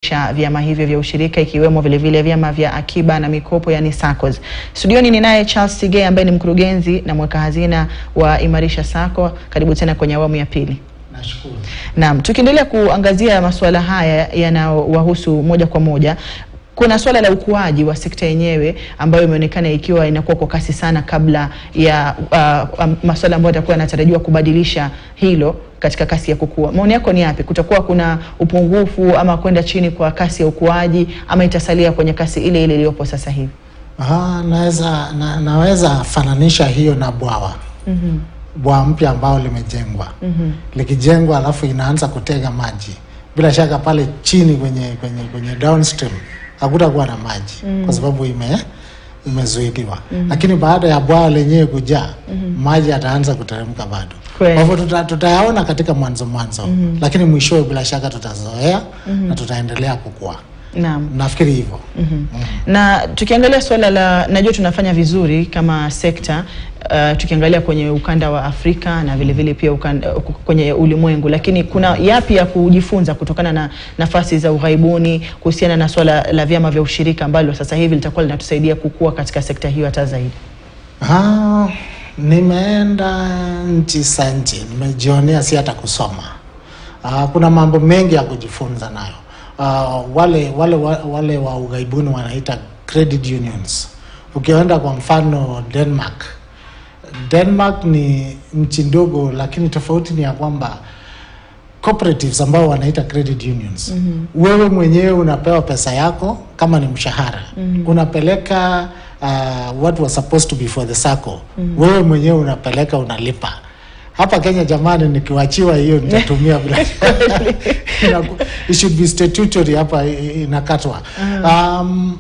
kuimarisha vyama hivyo vya ushirika ikiwemo vilevile vyama vya akiba na mikopo yani SACCOS. Studioni ni naye Charles Tigei ambaye ni mkurugenzi na mweka hazina wa Imarisha Sacco. Karibu tena kwenye awamu ya pili. Nashukuru. Naam, tukiendelea kuangazia masuala haya yanayowahusu moja kwa moja, kuna swala la ukuaji wa sekta yenyewe ambayo imeonekana ikiwa inakuwa kwa kasi sana kabla ya uh, um, masuala ambayo yatakuwa yanatarajiwa kubadilisha hilo katika kasi ya kukua. Maoni yako ni yapi? Kutakuwa kuna upungufu ama kwenda chini kwa kasi ya ukuaji ama itasalia kwenye kasi ile ile iliyopo sasa hivi? Ah, naweza na, naweza fananisha hiyo na bwawa mm-hmm. bwawa mpya ambao limejengwa mm-hmm. likijengwa alafu inaanza kutega maji, bila shaka pale chini kwenye kwenye kwenye downstream hakutakuwa na maji mm-hmm. kwa sababu ime imezuiliwa mm-hmm. lakini baada ya bwawa lenyewe kujaa mm-hmm. maji yataanza kuteremka bado. Kweli. Kwa hivyo tuta, tutayaona katika mwanzo mwanzo mm-hmm. lakini mwishowe bila shaka tutazoea mm-hmm. na tutaendelea kukua. Naam. Nafikiri hivyo. Mhm. Na tukiangalia swala la, najua tunafanya vizuri kama sekta uh, tukiangalia kwenye ukanda wa Afrika na vile vile pia ukanda, uh, kwenye ulimwengu, lakini kuna yapi ya kujifunza kutokana na nafasi za ughaibuni kuhusiana na swala la vyama vya ushirika ambalo sasa hivi litakuwa linatusaidia kukua katika sekta hiyo hata zaidi? Ah, nimeenda nchi za nje, nimejionea, si hata kusoma. Ah, kuna mambo mengi ya kujifunza nayo. Ah, wale wale wa- wale wa ughaibuni wanaita credit unions. Ukienda kwa mfano Denmark, Denmark ni nchi ndogo, lakini tofauti ni ya kwamba cooperatives ambao wanaita credit unions mm-hmm. wewe mwenyewe unapewa pesa yako kama ni mshahara mm-hmm. unapeleka uh, what was supposed to be for the sacco mm-hmm. wewe mwenyewe unapeleka unalipa hapa Kenya jamani, nikiwachiwa hiyo nitatumia bila Inaku- it should be statutory hapa i- i- inakatwa um,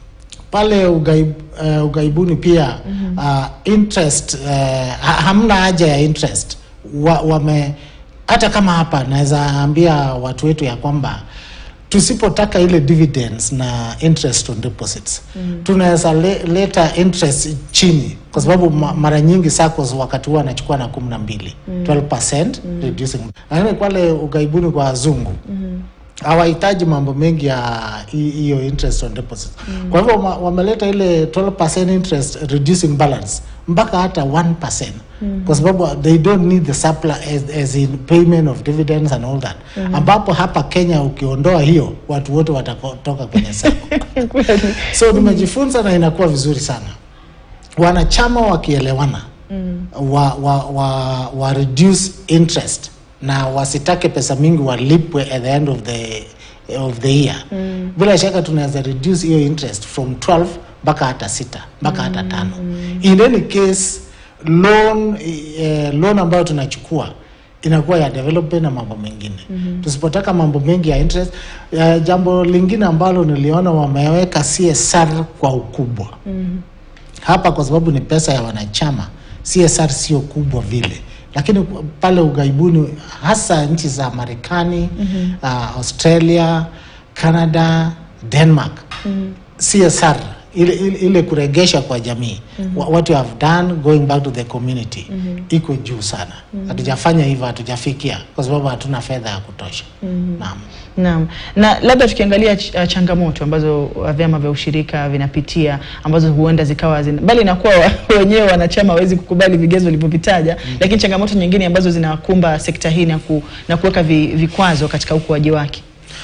pale ugaib, uh, ugaibuni pia uh, interest uh, ha- hamna haja ya interest wa, wame hata kama hapa naweza ambia watu wetu ya kwamba tusipotaka ile dividends na interest on deposits mm. tunaweza le, leta interest chini kwa sababu ma, mara nyingi SACCOS wakati huo anachukua na kumi na mbili 12% reducing lakini pale ugaibuni kwa wazungu hawahitaji mambo mengi ya hi- hiyo interest on deposit mm. kwa hivyo ma- wameleta ile 12% interest reducing balance mpaka hata 1% mm. kwa sababu they don't need the supply as, as in payment of dividends and all that mm. ambapo hapa Kenya ukiondoa hiyo watu wote watatoka kwenye sako Kweli. so nimejifunza na inakuwa vizuri sana wanachama wakielewana mm. wa, wa, wa, wa reduce interest na wasitake pesa mingi walipwe at the end of the, of the year mm. bila shaka tunaweza reduce hiyo interest from 12 mpaka hata sita mpaka hata tano in any case loan, eh, loan ambayo tunachukua inakuwa ya development na mambo mengine mm-hmm. tusipotaka mambo mengi ya interest uh, jambo lingine ambalo niliona wameweka CSR kwa ukubwa mm-hmm. hapa kwa sababu ni pesa ya wanachama CSR sio kubwa vile lakini pale ughaibuni hasa nchi za Marekani mm-hmm. uh, Australia Canada Denmark mm-hmm. CSR ile, ile, ile kuregesha kwa jamii mm-hmm. what you have done going back to the community mm-hmm. iko juu sana hatujafanya hivyo hatujafikia kwa sababu hatuna fedha ya kutosha mm-hmm. naam Naam, na labda tukiangalia ch uh, changamoto ambazo uh, vyama vya ushirika vinapitia ambazo huenda zikawa zina, bali inakuwa wa- wenyewe wanachama hawezi kukubali vigezo ulivyovitaja mm. Lakini changamoto nyingine ambazo zinakumba sekta hii na, ku, na kuweka vi, vikwazo katika ukuaji wake.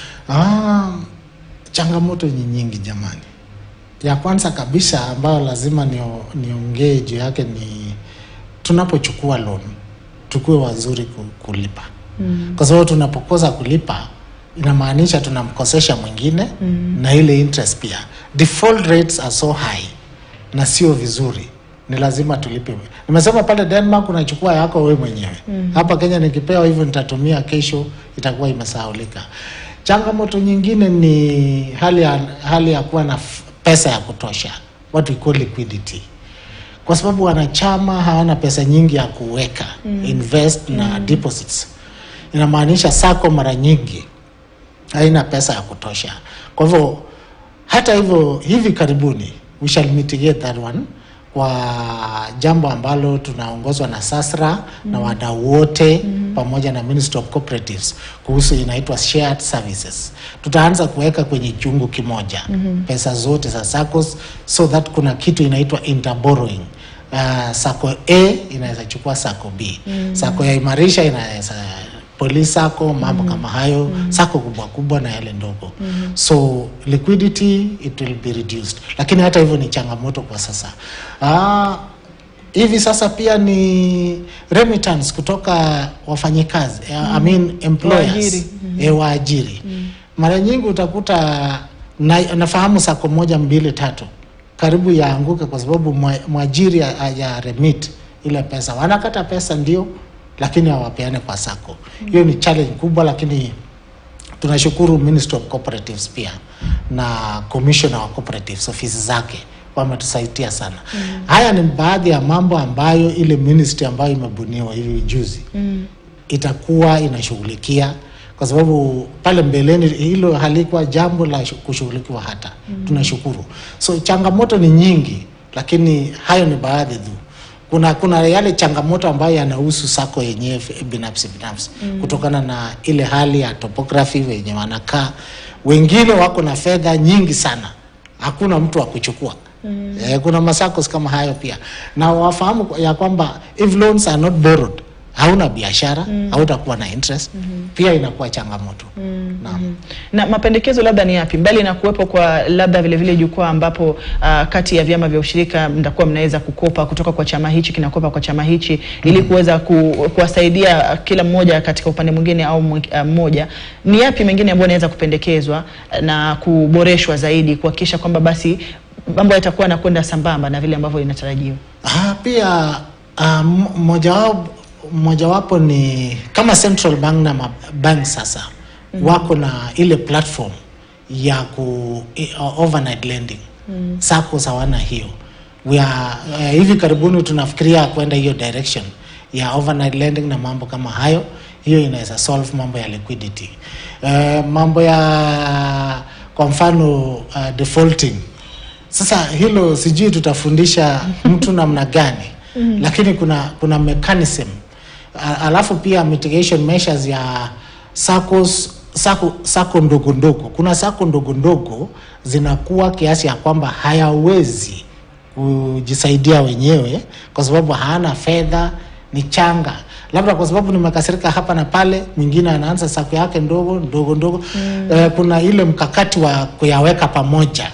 Ah, changamoto ni nyingi jamani. Ya kwanza kabisa ambayo lazima nio- niongee juu yake ni tunapochukua loan tukuwe wazuri ku- kulipa mm. kwa sababu tunapokosa kulipa inamaanisha tunamkosesha mwingine mm. na ile interest pia. Default rates are so high na sio vizuri, ni lazima tulipe. Nimesema pale Denmark unachukua yako wewe mwenyewe mm. hapa Kenya nikipewa hivyo nitatumia kesho, itakuwa imesahaulika. Changamoto nyingine ni hali ya, hali ya kuwa na f- pesa ya kutosha, what we call liquidity kwa sababu wanachama hawana pesa nyingi ya kuweka mm. invest na deposits. Inamaanisha sako mara nyingi haina pesa ya kutosha. Kwa hivyo hata hivyo, hivi karibuni we shall mitigate that one kwa jambo ambalo tunaongozwa na Sasra na wadau wote pamoja na Ministry of Cooperatives kuhusu inaitwa shared services. Tutaanza kuweka kwenye chungu kimoja pesa zote za SACCOS so that kuna kitu inaitwa interborrowing. Uh, sako A inaweza chukua sako B. Sako ya imarisha inaweza police sako mambo kama hayo sako kubwa kubwa na yale ndogo so liquidity it will be reduced lakini hata hivyo ni changamoto kwa sasa ah, hivi sasa pia ni remittance kutoka wafanyikazi I mean employers Waajiri. eh, waajiri mara nyingi utakuta na, nafahamu sako moja mbili tatu karibu yaanguke kwa sababu mwa- mwajiri ha- haja remit ile pesa wanakata pesa ndio lakini hawapeane kwa sako hiyo ni challenge kubwa lakini tunashukuru Ministry of Cooperatives pia na Commissioner wa Cooperatives ofisi zake wametusaidia sana. Haya ni baadhi ya mambo ambayo ile ministry ambayo imebuniwa hivi juzi itakuwa inashughulikia kwa sababu pale mbeleni hilo halikuwa jambo la shu- kushughulikiwa hata. Tunashukuru. So changamoto ni nyingi, lakini hayo ni baadhi tu. Kuna kuna yale changamoto ambayo yanahusu sako yenyewe f- binafsi binafsi kutokana na ile hali ya topography wenye wanakaa. Wengine wako na fedha nyingi sana, hakuna mtu wa kuchukua. Eh, kuna masakos kama hayo pia, na wafahamu ya kwamba if loans are not borrowed hauna biashara hautakuwa na interest pia inakuwa changamoto naam na mapendekezo labda ni yapi mbali na kuwepo kwa labda vile vile jukwaa ambapo uh, kati ya vyama vya ushirika mtakuwa mnaweza kukopa kutoka kwa chama hichi kinakopa kwa chama hichi ili kuweza ku, kuwasaidia kila mmoja katika upande mwingine au mwi- uh, mmoja ni yapi mengine ambayo yanaweza kupendekezwa na kuboreshwa zaidi kuhakikisha kwamba basi mambo yatakuwa yanakwenda sambamba na vile ambavyo inatarajiwa Ah, pia ah, m- mojawapo mojawapo ni kama Central Bank na bank sasa wako na ile platform ya ku i- uh, overnight lending mm. SACCOS hawana hiyo we are, uh, hivi karibuni tunafikiria kwenda hiyo direction ya overnight lending na mambo kama hayo hiyo inaweza solve mambo ya liquidity uh, mambo ya kwa mfano uh, defaulting sasa hilo sijui tutafundisha mtu namna gani lakini kuna kuna mechanism A- alafu pia mitigation measures ya SACCOS sako sako ndogo ndogo kuna sako ndogo ndogo zinakuwa kiasi ya kwamba hayawezi kujisaidia wenyewe kwa sababu hana fedha ni changa labda kwa sababu nimekasirika hapa na pale mwingine anaanza sako yake ndogo ndogo ndogo mm. eh, kuna ile mkakati wa kuyaweka pamoja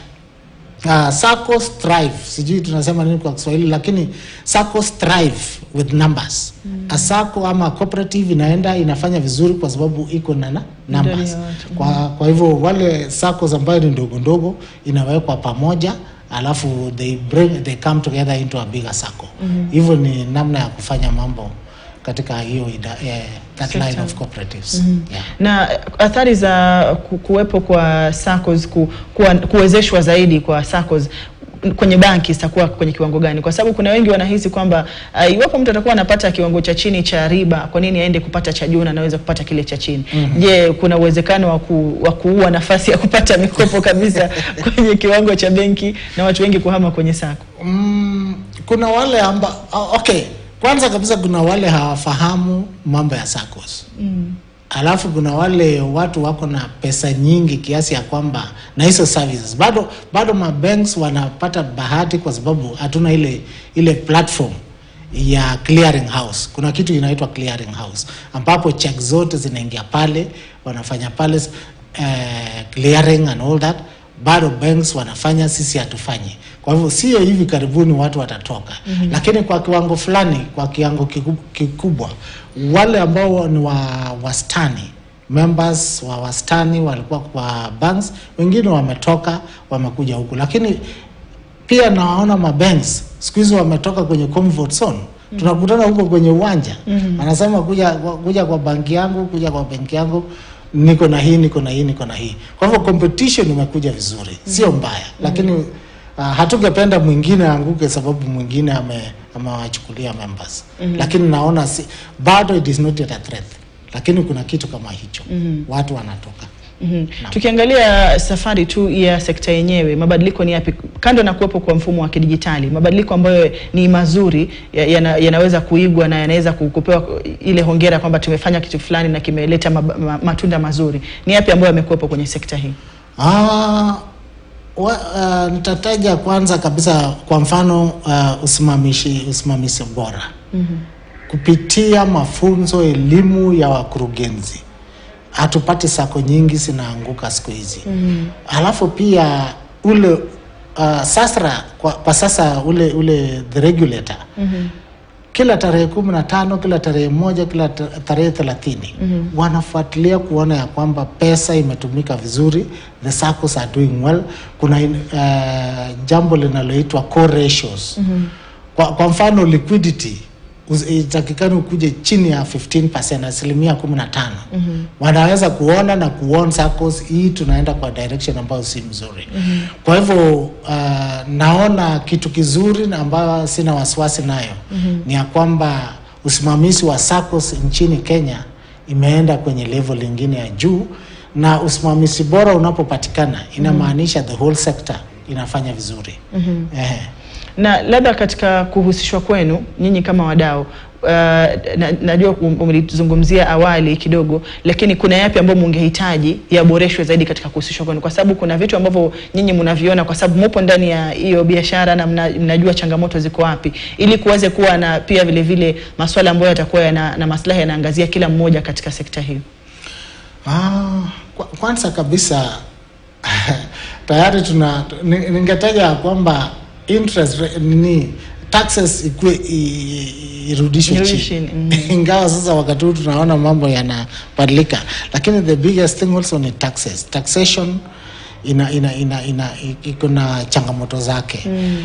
uh, SACCOS thrive sijui tunasema nini kwa Kiswahili lakini SACCOS thrive with numbers mm. a SACCO ama cooperative inaenda inafanya vizuri kwa sababu iko na na numbers ya watu. kwa, kwa hivyo wale SACCOS ambayo ni ndogo ndogo inawekwa pamoja alafu they bring they come together into a bigger SACCO hivyo ni namna ya kufanya mambo katika hiyo ida, eh, that line Sector. of cooperatives yeah. na athari za ku- kuwepo kwa SACCOS ku, kuwa, kuwezeshwa zaidi kwa SACCOS kwenye banki zitakuwa kwenye kiwango gani? Kwa sababu kuna wengi wanahisi kwamba uh, iwapo mtu atakuwa anapata kiwango cha chini cha riba, kwa nini aende kupata cha juu na anaweza kupata kile cha chini? Je, kuna uwezekano wa, ku, wa kuua nafasi ya kupata mikopo kabisa kwenye kiwango cha benki na watu wengi kuhama kwenye SACCO? Mm, kuna wale amba oh, okay kwanza kabisa kuna wale hawafahamu mambo ya SACCOS mm. alafu kuna wale watu wako na pesa nyingi kiasi ya kwamba na hizo services bado bado mabanks wanapata bahati kwa sababu hatuna ile ile platform ya clearing house kuna kitu inaitwa clearing house ambapo check zote zinaingia pale wanafanya pale uh, clearing and all that bado banks wanafanya sisi hatufanyi kwa hivyo sio hivi karibuni watu watatoka mm-hmm. lakini kwa kiwango fulani kwa kiwango kiku- kikubwa wale ambao ni wa wastani members wa wastani walikuwa kwa banks wengine wametoka wamekuja huku lakini pia nawaona mabanks siku hizi wametoka kwenye comfort zone tunakutana huko kwenye uwanja mm-hmm. anasema kuja, kuja kwa banki yangu kuja kwa benki yangu niko na hii niko na hii niko na hii kwa hivyo competition imekuja vizuri sio mbaya lakini uh, hatungependa mwingine aanguke sababu mwingine ame amewachukulia members lakini naona si, bado it is not yet a threat lakini kuna kitu kama hicho watu wanatoka Mhm. Tukiangalia safari tu ya sekta yenyewe, mabadiliko ni yapi kando na kuwepo kwa mfumo wa kidijitali? Mabadiliko ambayo ni mazuri ya- yana, yanaweza kuigwa na yanaweza ku- kupewa ile hongera kwamba tumefanya kitu fulani na kimeleta mab- ma, matunda mazuri. Ni yapi ambayo yamekuwepo kwenye sekta hii? Ah, wa, uh, nitataja kwanza kabisa kwa mfano uh, usimamishi usimamizi bora kupitia mafunzo elimu ya wakurugenzi hatupati sako nyingi zinaanguka siku hizi alafu pia ule uh, sasra kwa, kwa sasa ule ule the regulator kila tarehe kumi na tano kila tarehe moja kila ta- tarehe thelathini wanafuatilia kuona ya kwamba pesa imetumika vizuri the SACCOs are doing well kuna in- uh, jambo linaloitwa core ratios kwa, kwa mfano liquidity us- itakikani ukuje chini ya 15 asilimia 15 wanaweza kuona na kuona SACCOs hii tunaenda kwa direction ambayo si mzuri kwa hivyo uh, naona kitu kizuri na ambayo sina wasiwasi nayo ni ya kwamba usimamizi wa SACCOs nchini Kenya imeenda kwenye level lingine ya juu na usimamizi bora unapopatikana inamaanisha the whole sector inafanya vizuri Ehe. na labda katika kuhusishwa kwenu nyinyi kama wadau uh, na, najua um- umelizungumzia awali kidogo, lakini kuna yapi ambayo mungehitaji yaboreshwe zaidi katika kuhusishwa kwenu, kwa sababu kuna vitu ambavyo nyinyi mnaviona, kwa sababu mupo ndani ya hiyo biashara na mna, mnajua changamoto ziko wapi, ili kuweze kuwa na pia vile vile masuala ambayo yatakuwa yana, na maslahi yanaangazia kila mmoja katika sekta hiyo. Ah, kwa- kwanza kabisa tayari tuna ni- ningetaja ya kwamba interest ra- nini taxes ikue i- irudishwe Irudishwe chini chini, ingawa sasa wakati huu tunaona mambo yanabadilika lakini the biggest thing also ni taxes taxation ina ina ina ina iko na changamoto zake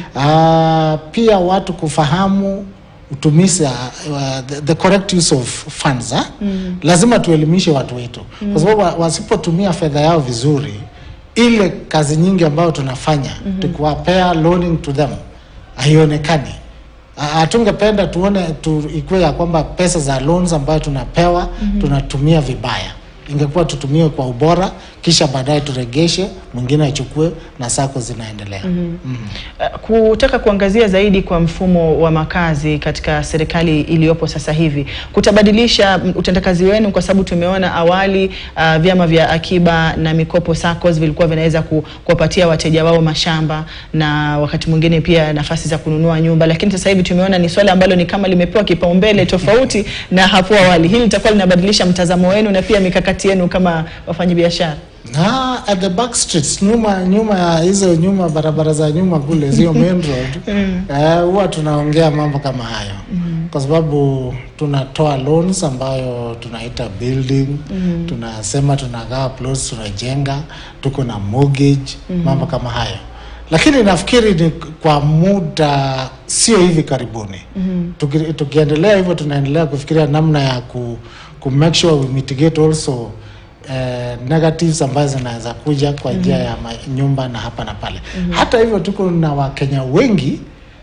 Ah, pia watu kufahamu utumizi uh, the, the correct use of funds ha? lazima tuelimishe watu wetu kwa sababu wa- wasipotumia fedha yao vizuri ile kazi nyingi ambayo tunafanya tukiwapea loaning to them haionekani Ha- hatungependa tuone tu, ikuwe ya kwamba pesa za loans ambayo tunapewa tunatumia vibaya ingekuwa tutumie kwa ubora kisha baadaye turegeshe mwingine achukue na sako zinaendelea Mhm. Uh, kutaka kuangazia zaidi kwa mfumo wa makazi katika serikali iliyopo sasa hivi kutabadilisha mm, utendakazi wenu, kwa sababu tumeona awali uh, vyama vya akiba na mikopo SACCOS vilikuwa vinaweza ku, kuwapatia wateja wao mashamba na wakati mwingine pia nafasi za kununua nyumba, lakini sasa hivi tumeona ni swala ambalo ni kama limepewa kipaumbele tofauti na hapo awali. Hili litakuwa linabadilisha mtazamo wenu na pia mikakati yenu kama wafanyabiashara. na at the back streets nyuma nyuma ya hizo nyuma barabara za nyuma kule sio main road eh, huwa tunaongea mambo kama hayo kwa sababu tunatoa loans ambayo tunaita building tunasema tunagawa plots tunajenga tuko na mortgage mambo kama hayo lakini nafikiri ni kwa muda sio hivi karibuni Tuki, tukiendelea hivyo tunaendelea kufikiria namna ya ku, ku make sure we mitigate also eh, negatives ambazo zinaweza kuja kwa njia ya ma- nyumba na hapa na pale. Hata hivyo tuko na Wakenya wengi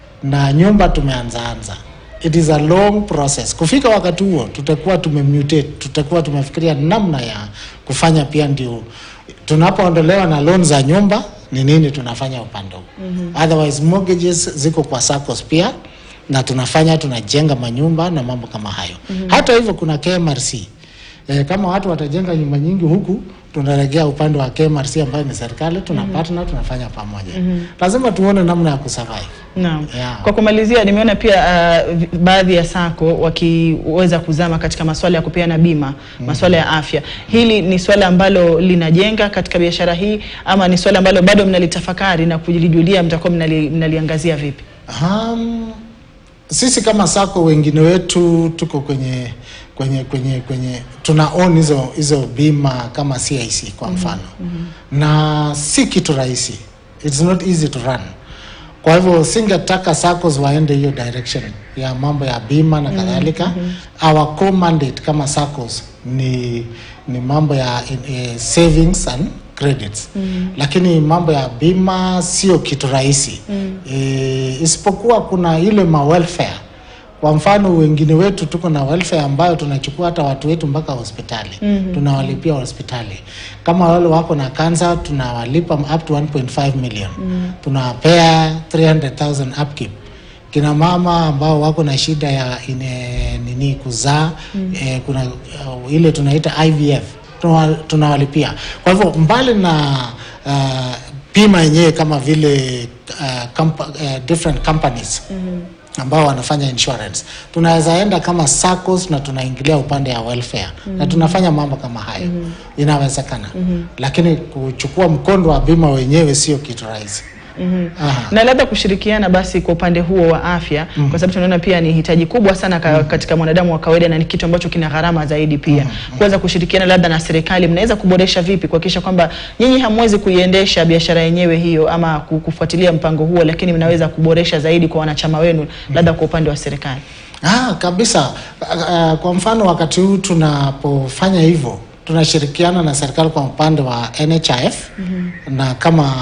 na nyumba tumeanzaanza. It is a long process. Kufika wakati huo tutakuwa tumemutate, tutakuwa tumefikiria namna ya kufanya pia ndio tunapoondolewa na loan za nyumba ni nini tunafanya upande huu. Otherwise mortgages ziko kwa SACCOS pia na tunafanya tunajenga manyumba na mambo kama hayo. Hata hivyo kuna KMRC E, kama watu watajenga nyumba nyingi huku tunaregea upande wa KMRC ambayo ni serikali tuna partner tunafanya pamoja. Lazima tuone namna ya kusurvive. Naam. Yeah. Kwa kumalizia, nimeona pia uh, vi- baadhi ya sako wakiweza kuzama katika masuala ya kupeana bima, masuala ya afya. Hili ni swala ambalo linajenga katika biashara hii ama ni swala ambalo bado mnalitafakari na kulijulia, mtakuwa mnali, mnaliangazia vipi? Um, sisi kama sako wengine wetu tuko kwenye kwenye kwenye kwenye tuna own hizo hizo bima kama CIC kwa mfano na si kitu rahisi, it's not easy to run. Kwa hivyo singetaka SACCOs waende hiyo direction ya mambo ya bima na kadhalika. Our core mandate kama SACCOs ni ni mambo ya eh, savings and credits lakini mambo ya bima sio kitu rahisi eh, isipokuwa kuna ile ma welfare Kwa mfano wengine wetu tuko na welfare ambayo tunachukua hata watu wetu mpaka hospitali mm-hmm. tunawalipia hospitali. Kama wale wako na kansa tunawalipa up to 1.5 million mm-hmm. tunawapea 300,000 upkeep kina mama ambao wako na shida ya ine, nini kuzaa mm. eh, kuna uh, ile tunaita IVF tunawa- tunawalipia. Kwa hivyo mbali na uh, bima yenyewe kama vile uh, compa, uh, different companies mm ambao wanafanya insurance tunaweza enda kama SACCOS na tunaingilia upande ya welfare mm na tunafanya mambo kama hayo mm inawezekana mm lakini kuchukua mkondo wa bima wenyewe sio kitu rahisi Aha. na labda kushirikiana basi kwa upande huo wa afya kwa sababu tunaona pia ni hitaji kubwa sana ka, katika mwanadamu wa kawaida na ni kitu ambacho kina gharama zaidi pia kuweza kushirikiana labda na serikali mnaweza kuboresha vipi kuhakikisha kwamba nyinyi hamwezi kuiendesha biashara yenyewe hiyo ama ku- kufuatilia mpango huo lakini mnaweza kuboresha zaidi kwa wanachama wenu labda kwa upande wa serikali Ah, kabisa. Uh, kwa mfano wakati huu tunapofanya hivyo tunashirikiana na serikali kwa upande wa NHIF mm-hmm. na kama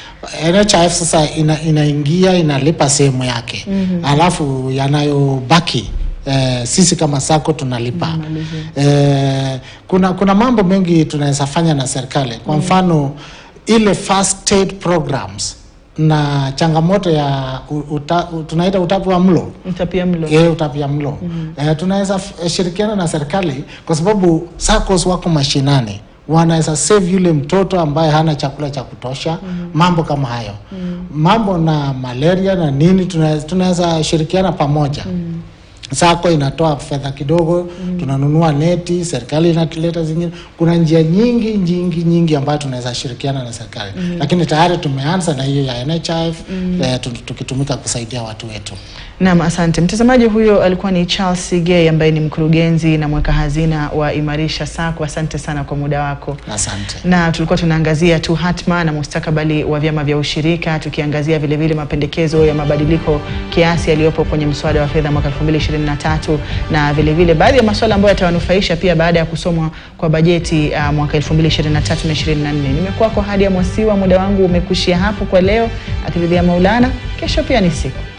NHIF sasa ina, inaingia inalipa sehemu yake mm-hmm. alafu yanayobaki Eh, sisi kama sako tunalipa eh, kuna kuna mambo mengi tunaweza fanya na serikali kwa mfano ile first aid programs na changamoto ya u- uta, u- tunaita utapi wa mlo mtapia mlo eh, utapia mlo eh, tunaweza f- shirikiana na serikali kwa sababu SACCOS wako mashinani wanaweza save yule mtoto ambaye hana chakula cha kutosha mambo kama hayo mambo na malaria na nini tunaweza- tunaweza shirikiana pamoja sako inatoa fedha kidogo tunanunua neti serikali inatuleta zingine kuna njia nyingi nyingi nyingi ambayo tunaweza shirikiana na serikali lakini tayari tumeanza na hiyo ya NHIF eh, tu- tukitumika kusaidia watu wetu Naam, asante mtazamaji. Huyo alikuwa ni Charles Sigei ambaye ni mkurugenzi na mweka hazina wa Imarisha Sacco. Asante sana kwa muda wako. asante na tulikuwa tunaangazia tu hatma na mustakabali wa vyama vya ushirika tukiangazia vile vile mapendekezo ya mabadiliko kiasi yaliyopo kwenye mswada wa fedha mwaka 2023 na vile vile baadhi ya masuala ambayo yatawanufaisha pia baada ya kusomwa kwa bajeti uh, mwaka 2023 na 24. Nimekuwa kwa Hadia Mwasiwa, muda wangu umekushia hapo kwa leo, akiridhia Maulana. Kesho pia ni siku